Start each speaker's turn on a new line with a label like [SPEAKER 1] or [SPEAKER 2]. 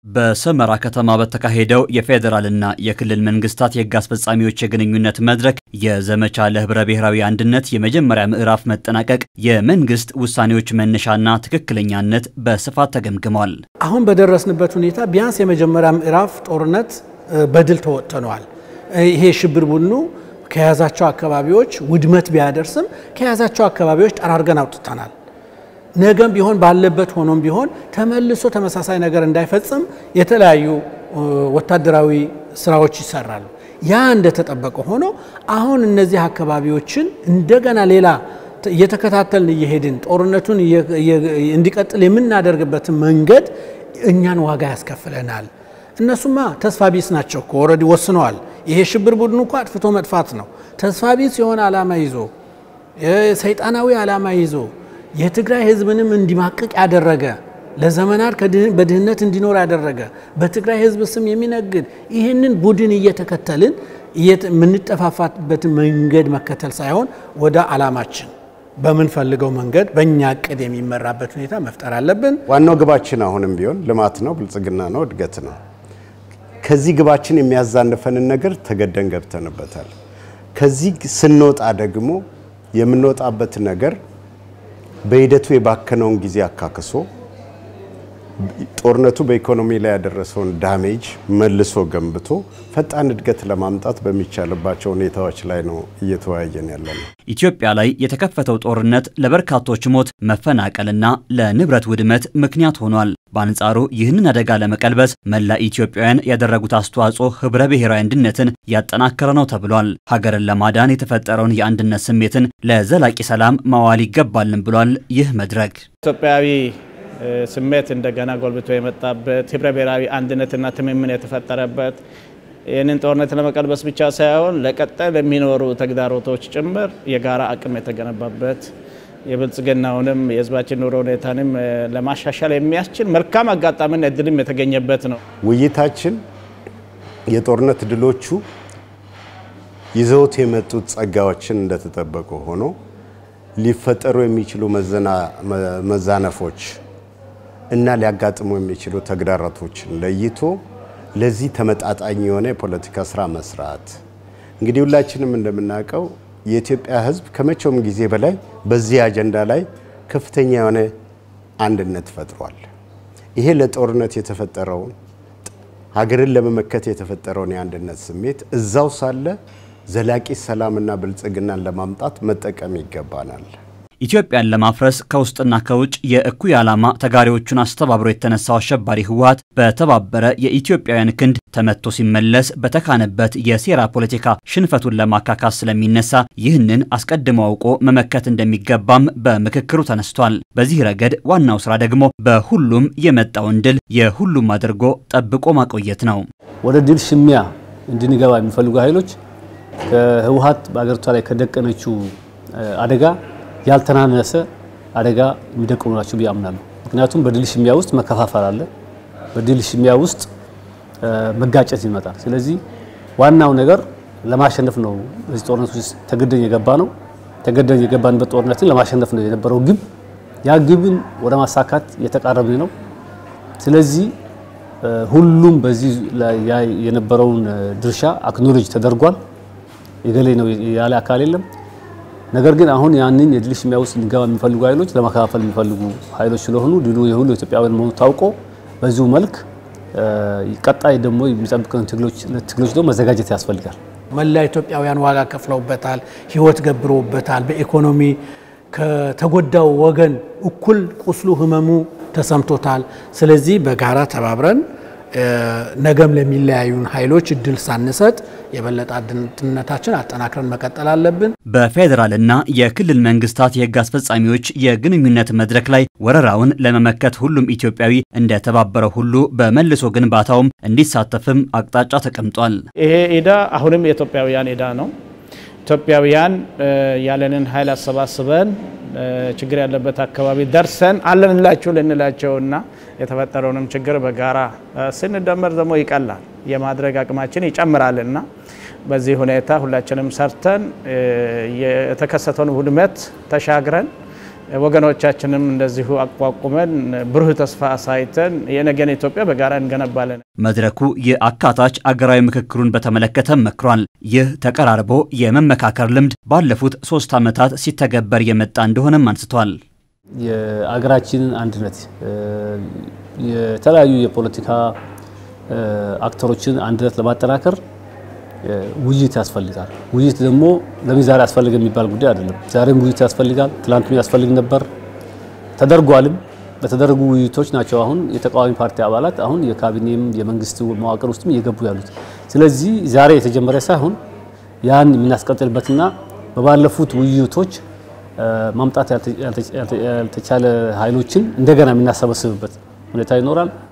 [SPEAKER 1] በሰመራ ከተማ በተካሄደው የፌዴራልና የክልል መንግስታት የህግ አስፈጻሚዎች የግንኙነት መድረክ የዘመቻ ለህብረ ብሔራዊ አንድነት የመጀመሪያ ምዕራፍ መጠናቀቅ የመንግስት ውሳኔዎች መነሻና ትክክለኛነት በስፋት ተገምግመዋል።
[SPEAKER 2] አሁን በደረስንበት ሁኔታ ቢያንስ የመጀመሪያ ምዕራፍ ጦርነት በድል ተወጥተነዋል። ይሄ ሽብር ቡድኑ ከያዛቸው አካባቢዎች ውድመት ቢያደርስም ከያዛቸው አካባቢዎች ጠራርገን አውጥተናል። ነገም ቢሆን ባለበት ሆኖም ቢሆን ተመልሶ ተመሳሳይ ነገር እንዳይፈጽም የተለያዩ ወታደራዊ ስራዎች ይሰራሉ። ያ እንደተጠበቀ ሆኖ አሁን እነዚህ አካባቢዎችን እንደገና ሌላ እየተከታተልን እየሄድን ጦርነቱን እንዲቀጥል የምናደርግበትን መንገድ እኛን ዋጋ ያስከፍለናል። እነሱማ ተስፋ ቢስ ናቸው እኮ ኦልሬዲ ወስነዋል። ይሄ ሽብር ቡድኑ እኮ አጥፍቶ መጥፋት ነው። ተስፋ ቢስ የሆነ ዓላማ ይዞ ሰይጣናዊ ዓላማ ይዞ የትግራይ ህዝብንም እንዲማቅቅ ያደረገ ለዘመናት በድህነት እንዲኖር ያደረገ በትግራይ ህዝብ ስም የሚነግድ ይህንን ቡድን እየተከተልን የምንጠፋፋበትን መንገድ መከተል ሳይሆን ወደ ዓላማችን በምንፈልገው መንገድ በእኛ እቅድ የሚመራበት ሁኔታ መፍጠር አለብን።
[SPEAKER 3] ዋናው ግባችን አሁንም ቢሆን ልማት ነው፣ ብልጽግና ነው፣ እድገት ነው። ከዚህ ግባችን የሚያዛንፈንን ነገር ተገደን ገብተንበታል። ከዚህ ስንወጣ ደግሞ የምንወጣበት ነገር በሂደቱ የባከነውን ጊዜ አካክሶ ጦርነቱ በኢኮኖሚ ላይ ያደረሰውን ዳሜጅ መልሶ ገንብቶ ፈጣን እድገት ለማምጣት በሚቻልባቸው ሁኔታዎች ላይ ነው እየተወያየን ያለ ነው።
[SPEAKER 1] ኢትዮጵያ ላይ የተከፈተው ጦርነት ለበርካቶች ሞት፣ መፈናቀልና ለንብረት ውድመት ምክንያት ሆኗል። በአንጻሩ ይህንን አደጋ ለመቀልበስ መላ ኢትዮጵያውያን ያደረጉት አስተዋጽኦ ህብረ ብሔራዊ አንድነትን ያጠናከረ ነው ተብሏል። ሀገርን ለማዳን የተፈጠረውን የአንድነት ስሜትን ለዘላቂ ሰላም ማዋል ይገባልን ብሏል። ይህ መድረክ
[SPEAKER 4] ኢትዮጵያዊ ስሜት እንደገና ጎልብቶ የመጣበት ህብረ ብሔራዊ አንድነትና ትምምን የተፈጠረበት ይህንን ጦርነት ለመቀልበስ ብቻ ሳይሆን ለቀጣይ ለሚኖሩ ተግዳሮቶች ጭምር የጋራ አቅም የተገነባበት የብልጽግናውንም የህዝባችን ኑሮ ሁኔታንም ለማሻሻል የሚያስችል መልካም አጋጣሚና እድልም የተገኘበት ነው።
[SPEAKER 3] ውይይታችን የጦርነት ድሎቹ ይዘውት የመጡት ጸጋዎችን እንደተጠበቁ ሆኖ ሊፈጠሩ የሚችሉ መዛነፎች እና ሊያጋጥሙ የሚችሉ ተግዳሮቶችን ለይቶ ለዚህ ተመጣጣኝ የሆነ የፖለቲካ ስራ መስራት። እንግዲህ ሁላችንም እንደምናውቀው የኢትዮጵያ ህዝብ ከመቼውም ጊዜ በላይ በዚህ አጀንዳ ላይ ከፍተኛ የሆነ አንድነት ፈጥሯል። ይሄ ለጦርነት የተፈጠረውን ሀገርን ለመመከት የተፈጠረውን የአንድነት ስሜት እዛው ሳለ ዘላቂ ሰላምና ብልጽግናን ለማምጣት መጠቀም ይገባናል።
[SPEAKER 1] ኢትዮጵያን ለማፍረስ ከውስጥና ከውጭ የእኩይ ዓላማ ተጋሪዎቹን አስተባብሮ የተነሳው አሸባሪ ህወሓት በተባበረ የኢትዮጵያውያን ክንድ ተመቶ ሲመለስ በተካነበት የሴራ ፖለቲካ ሽንፈቱን ለማካካስ ስለሚነሳ ይህንን አስቀድሞ አውቆ መመከት እንደሚገባም በምክክሩ ተነስቷል። በዚህ ረገድ ዋናው ስራ ደግሞ በሁሉም የመጣውን ድል የሁሉም አድርጎ ጠብቆ ማቆየት ነው።
[SPEAKER 5] ወደ ድል ሽሚያ እንድንገባ የሚፈልጉ ኃይሎች ከህወሓት በአገሪቷ ላይ ከደቀነችው አደጋ ያልተናነሰ አደጋ የሚደቅኑ ናቸው ብዬ አምናለሁ። ምክንያቱም በድል ሽሚያ ውስጥ መከፋፈል አለ፣ በድል ሽሚያ ውስጥ መጋጨት ይመጣል። ስለዚህ ዋናው ነገር ለማሸነፍ ነው። በዚህ ጦርነት ውስጥ ተገደን የገባ ነው። ተገደን የገባንበት ጦርነትን ለማሸነፍ ነው የነበረው ግብ። ያ ግብን ወደ ማሳካት እየተቃረብን ነው። ስለዚህ ሁሉም በዚህ ላይ የነበረውን ድርሻ አክኖሎጅ ተደርጓል። የገሌ ነው ያለ አካል የለም። ነገር ግን አሁን ያንን የድል ሽሚያ ውስጥ ሊገባ የሚፈልጉ ኃይሎች ለመከፋፈል የሚፈልጉ ኃይሎች ስለሆኑ ድሉ የሁሉ ኢትዮጵያውያን መሆኑ ታውቆ በዚሁ መልክ ቀጣይ ደግሞ የሚጠብቀን ትግሎች ደግሞ መዘጋጀት ያስፈልጋል።
[SPEAKER 2] መላ ኢትዮጵያውያን ዋጋ ከፍለውበታል፣ ህይወት ገብረውበታል። በኢኮኖሚ ከተጎዳው ወገን እኩል ቁስሉ ህመሙ ተሰምቶታል። ስለዚህ በጋራ ተባብረን ነገም ለሚለያዩን ኃይሎች እድል ሳንሰጥ የበለጠ አንድነታችን አጠናክረን መቀጠል አለብን።
[SPEAKER 1] በፌዴራልና የክልል መንግስታት የህግ አስፈጻሚዎች የግንኙነት መድረክ ላይ ወረራውን ለመመከት ሁሉም ኢትዮጵያዊ እንደተባበረው ሁሉ በመልሶ ግንባታውም እንዲሳተፍም አቅጣጫ ተቀምጧል።
[SPEAKER 4] ይሄ ዕዳ አሁንም የኢትዮጵያውያን ዕዳ ነው። ኢትዮጵያውያን ያለንን ኃይል አሰባስበን ችግር ያለበት አካባቢ ደርሰን አለንላችሁ ልንላቸውና የተፈጠረውንም ችግር በጋራ ስንደመር ደግሞ ይቀላል የማድረግ አቅማችን ይጨምራልና በዚህ ሁኔታ ሁላችንም ሰርተን የተከሰተውን ውድመት ተሻግረን ወገኖቻችንም እንደዚሁ አቋቁመን ብሩህ ተስፋ አሳይተን የነገን ኢትዮጵያ በጋራ እንገነባለን።
[SPEAKER 1] መድረኩ የአካታች አገራዊ ምክክሩን በተመለከተ መክሯል። ይህ ተቀራርቦ የመመካከር ልምድ ባለፉት ሶስት ዓመታት ሲተገበር የመጣ እንደሆነም አንስቷል።
[SPEAKER 5] የአገራችንን አንድነት የተለያዩ የፖለቲካ አክተሮችን አንድነት ለማጠናከር ውይይት ያስፈልጋል። ውይይት ደግሞ ለምን ዛሬ ያስፈልግ የሚባል ጉዳይ አይደለም። ዛሬም ውይይት ያስፈልጋል። ትላንትም ያስፈልግ ነበር፣ ተደርጓልም። በተደረጉ ውይይቶች ናቸው አሁን የተቃዋሚ ፓርቲ አባላት አሁን የካቢኔም የመንግስት መዋቅር ውስጥም እየገቡ ያሉት። ስለዚህ ዛሬ የተጀመረ ሳይሆን ያን የምናስቀጥልበትና በባለፉት ውይይቶች ማምጣት ያልተቻለ ኃይሎችን እንደገና የምናሰበስብበት ሁኔታ ይኖራል።